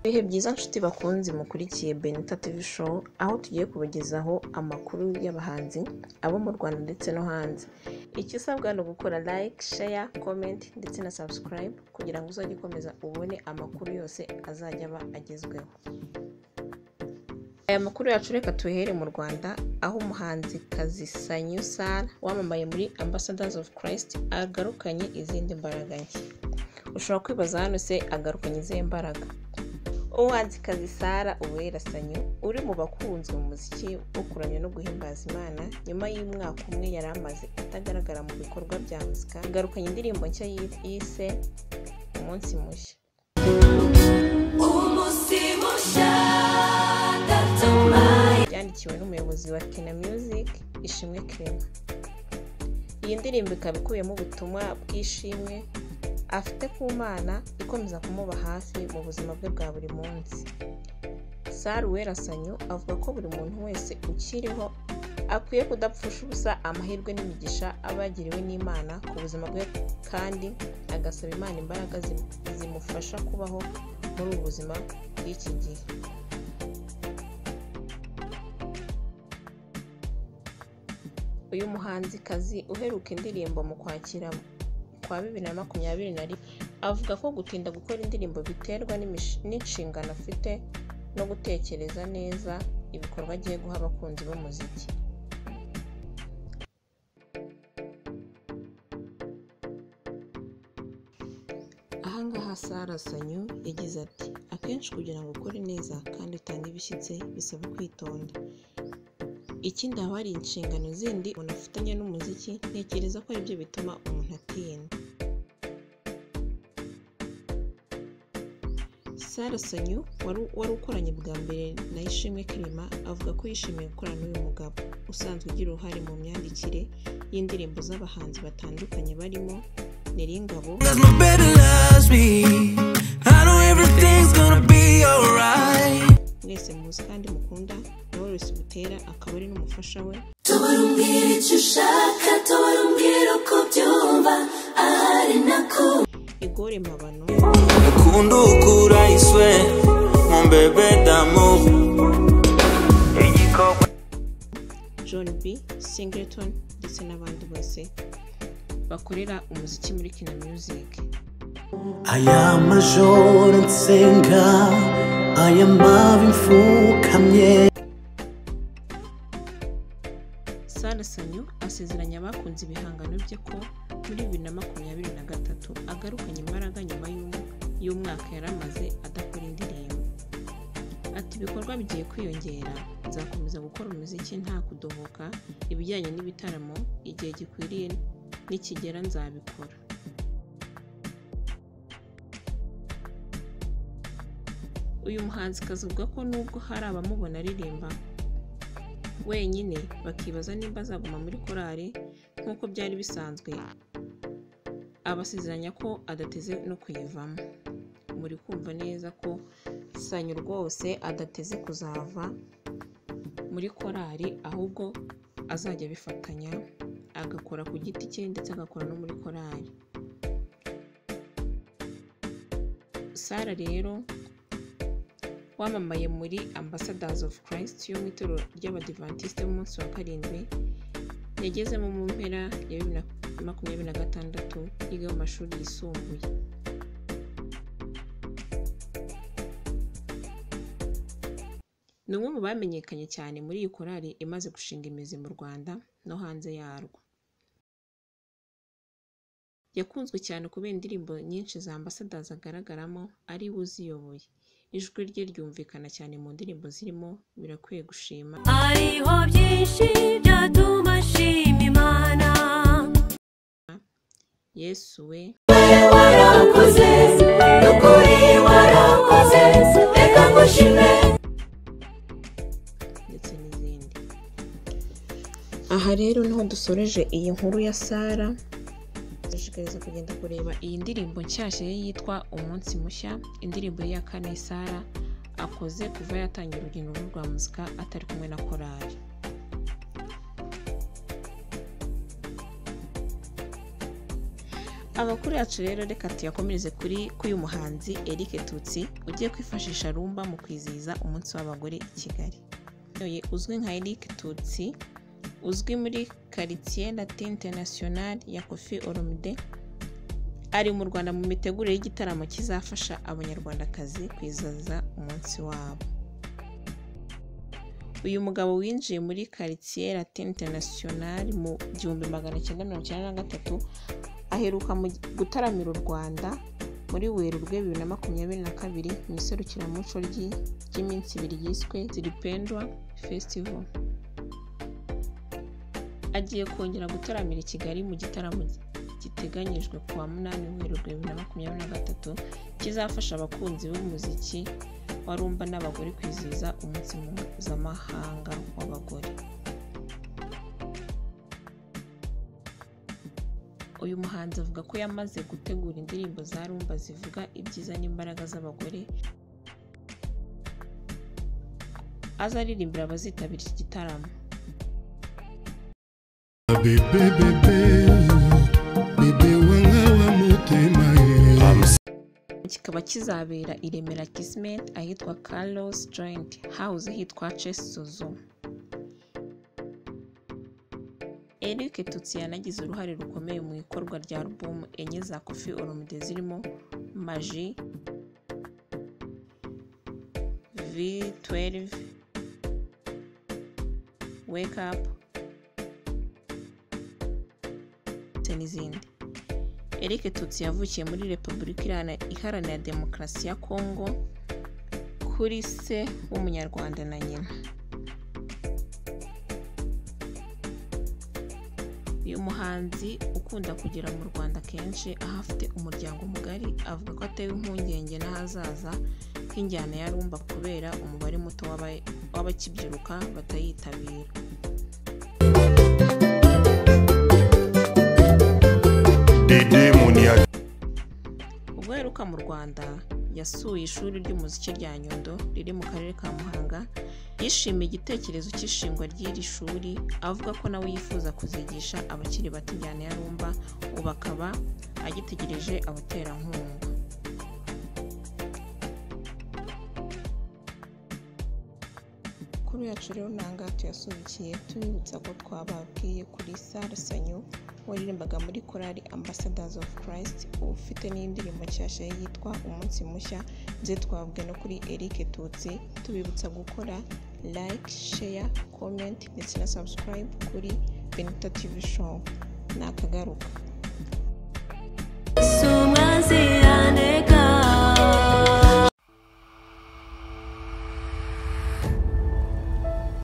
Ibihe byiza nshuti bakunzi mukurikiye Benita TV Show aho tugiye kubagezaho amakuru y'abahanzi abo mu Rwanda ndetse no hanze icyo usabwa ni ugukora like, share, comment ndetse na subscribe kugira ngo uzajye ukomeza ubone amakuru yose azajya aba agezweho aya makuru yacu reka tuhere mu Rwanda aho umuhanzi Kazisanyu Sara wamamaye muri Ambassadors of Christ agarukanye izindi mbaraga nshya ushobora kwibaza hano se agarukanye izihe mbaraga umuhanzikazi Sara Uwerasanyu uri mu bakunzwe mu muziki wo kuramya no guhimbaza Imana nyuma y'umwaka umwe yari amaze atagaragara mu bikorwa bya muzika agarukanye indirimbo nshya yise umunsi mushya byandikiwe n'umuyobozi wa Kina Music Ishimwe Clement iyi ndirimbo ikaba ikubiyemo ubutumwa bw'ishimwe afite ku mana ikomeza kumuba hafi mu buzima bwe bwa buri munsi Saru Werasanyu avuga ko buri muntu wese ukiriho akwiye kudapfusha ubusa amahirwe n'imigisha aba yagiriwe n'Imana ku buzima bwe kandi agasaba Imana imbaraga zimu- zimufasha kubaho muri ubu buzima bw'iki gihe uyu muhanzikazi uheruka indirimbo mu kwakira kwa bibiri na makumyabiri na rimwe avuga ko gutinda gukora indirimbo biterwa n'imish- n'inshingano afite no gutekereza neza ibikorwa agiye guha abakunzi b'umuziki ahangaha Sara Sanyu yagize ati akenshi kugira ngo ukore neza kandi utange ibishyitse bisaba kwitonda ikindi haba hari inshingano zindi umuntu afitanye n'umuziki ntekereza ko aribyo bituma umuntu atinda Sara Sanyu wari wari ukoranye bwa mbere na Ishimwe Clement avuga ko yishimiye gukorana n'uyu mugabo usanzwe ugira uruhare mu myandikire y'indirimbo z'abahanzi batandukanye barimo Neringabo Cause my baby loves me. I know everything's gonna be alright. mwese muzi kandi mukunda na Knowless Butera akaba ari n'umufasha we Igore Mabano Ukunda ukura iswe, mon bébé d'amour. Igikoko John B Singleton ndetse n'abandi bose bakorera umuziki muri Kina Music Aya majoro nsenga aya mabi mfukamye Sara Sanyu asezeranya abakunze ibihangano bye ko muri bibiri na makumyabiri na gatatu agarukanye imbaraga nyuma y'um- y'umwaka yari amaze adakora indirimbo ati ibikorwa bigiye kwiyongera nzakomeza gukora umuziki nta kudohoka ibijyanye n'ibitaramo igihe gikwiriye nikigera nzabikora uyu muhanzikazi avuga ko nubwo hari abamubona aririmba wenyine bakibaza nimba azaguma muri korali nk'uko byari bisanzwe abasezeranya ko adateze no kuyivamo muri kumva neza ko sanyu rwose adateze kuzava muri korali ahubwo azajya abifatanya agakora ku giti cye ndetse agakora no muri korali sara rero wamamaye muri Ambassadors of Christ yo mu itorero ry'Abadivantisite b'umunsi wa karindwi yagezemo mu mpera ya bibiri na makumyabiri na gatandatu yiga mu mashuri yisumbuye ni umwe mu bamenyekanye cyane muri iyi korali imaze gushinga imizi mu Rwanda no hanze yarwo yakunzwe cyane kubera indirimbo nyinshi za Ambassadors agaragaramo ari we uziyoboye ijwi rye ryumvikana cyane mu ndirimbo zirimo birakwiye gushima Hariho byinshi byatuma ashima Imana yesu we warakoze n'ukuri warakoze reka ngushime ndetse n'izindi aha rero niho dusoreje iyi nkuru ya sara dushishikariza kugenda kureba iyi ndirimbo nshyashya ye yitwa umunsi mushya indirimbo ye ya kane sara akoze kuva yatangira urugendo rwe rwa muzika atari kumwe na korali abakuru yacu rero reka tuyakomereze kuri k'uyu muhanzi Eric Tutsi ugiye kwifashisha rumba mu kwizihiza umunsi w'abagore i Kigali Uyu uzwi nka Eric Tutsi uzwi muri quartier latin international ya Kofi Olomide ari mu Rwanda mu mitegurire y'igitaramo kizafasha abanyarwandakazi kwizihiza umunsi wabo uyu mugabo winjiye muri quartier latin international mu gihumbi magana cyenda mirongo icyenda na gatatu aheruka mu gutaramira u rwanda muri werurwe bibiri na makumyabiri na kabiri mu iserukiramuco ry'i- ry'iminsi ibiri ryiswe ziripendwa festival agiye kongera gutaramira i kigali mu gitaramo giteganyijwe ku wa munani werurwe bibiri na makumyabiri na gatatu kizafasha abakunzi b'umuziki wa rumba n'abagore kwizihiza umunsi mpuzamahanga w'abagore uyu muhanzi avuga ko yamaze gutegura indirimbo za rumba zivuga ibyiza n'imbaraga z'abagore azaririmbira abazitabira iki gitaramo bebe bebe bebe wanga wa motema ye kikaba kizabera i Remera Kismet ahitwa Carlos Joint House hitwa Chess Suzu Eric Tutsi yanagize uruhare rukomeye mu ikorwa rya album enye za Koffi Olomide zirimo Maji V12 Wake Up ndetse n'izindi Eric Tutsi yavukiye muri Repubulika Ihana- Iharanira Demokarasi ya Kongo kuri se w'umunyarwanda na nyina uyu muhanzi ukunda kugera mu rwanda kenshi aho afite umuryango mugari avuga ko atewe impungenge n'ahazaza h'injyana ya rumba kubera umubare muto w'aba- w'abakibyiruka batayitabira dede munia ubwo yaheruka mu rwanda yasuye ishuri ry'umuziki rya nyundo riri mu karere ka muhanga yishimiye igitekerezo cy'ishingwa ry'iri shuri avuga ko nawe yifuza kuzigisha abakiri bato injyana ya rumba ubu akaba agitegereje abaterankunga kuri yacu rero nanga tuyasubikiye tubibutsa ko twababwiye kuri sara sanyu waririmbaga muri korali ambassadors of christ ufite n'indirimbo nshyashya ye yitwa umunsi mushya ndetse twababwiye no kuri eric tutsi tubibutsa gukora like share comment ndetse na subscribe kuri benita tv show nakagaruka